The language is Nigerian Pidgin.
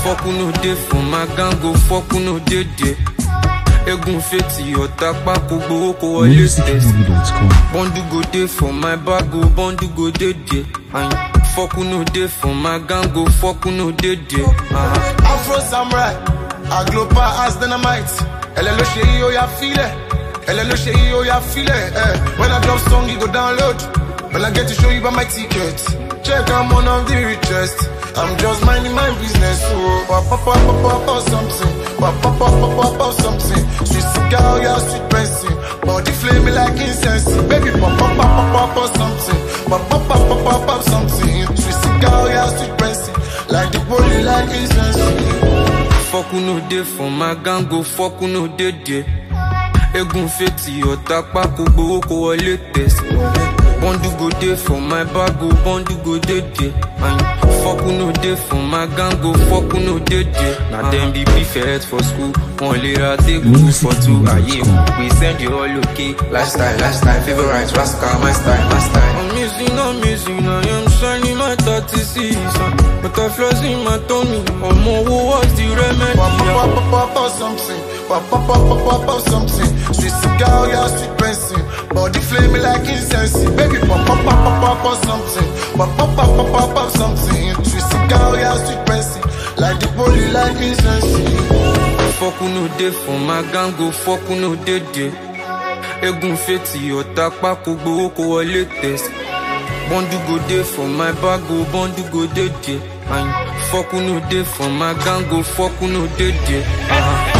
Fuck who no dey for my gang go fuck who no dey there. Egun fetí ọ̀tá pákó gbowó kó wọlé tẹ̀sí. musicmovie.com. Bọ́ndù go dey for my bag o, bọ́ndù go dey there. Ayin, fuck who no dey for my gang go fuck who no dey there. Uh-huh. Afro Samurai, Agloba as dynamite. Elle est le chéri, oh ya file. Elle est le chéri, oh ya file. Eh. When I drop song, you go download. When I get to show you by my ticket. Check, I'm one of the richest. I'm just minding my business. Oh, pop, pop, pop, pop, pop, pop, something. Pop, pop, pop, pop, pop, pop, something. Sweet cigar, yeah, sweet pencil. Body flaming like incense. Baby, pop, pop, pop, pop, pop, pop, something. Pop, pop, pop, pop, pop, pop, something. Sweet cigar, yeah, sweet pencil. Like the body, like incense. Fuck who no dey for my gang go fuck who no dey there. Egun fetí ọ̀tá pákó gbowó kó wọlé tẹ̀sí. Bọ́ndù go dey for my bag o, bọ́ndù go dey there. Ayin, fuck who no dey for my gang go fuck who no dey there. Na dem be prefect for school, wọn lè ra table two for two. Ayé we send you all okay. Lifestyle, lifestyle, favorite, rascal, my style, my style. I'm missing, I'm missing, I am shining my 36 But I flaws in my tummy, I'm over what's the remedy? Pop, pop, pop, pop, pop, pop, something. Pop, pop, pop, pop, pop, pop, something. Sweet cigar, yeah, sweet pencil. Body flaming like incense. Baby, pop, pop, pop, pop, pop, pop, something. Pop, pop, pop, pop, pop, pop, something. Sweet cigar, yeah, sweet pencil. Like the body, like incense. Fuck who no dey for my gang go fuck who no dey there. Egun fetí ọ̀tá pákó gbowó kó wọlé tẹ̀sí. Bọ́ndù go dey for my bag o, bọ́ndù go dey there. Ayin, fuck who no dey for my gang go fuck who no dey there. Uh-huh.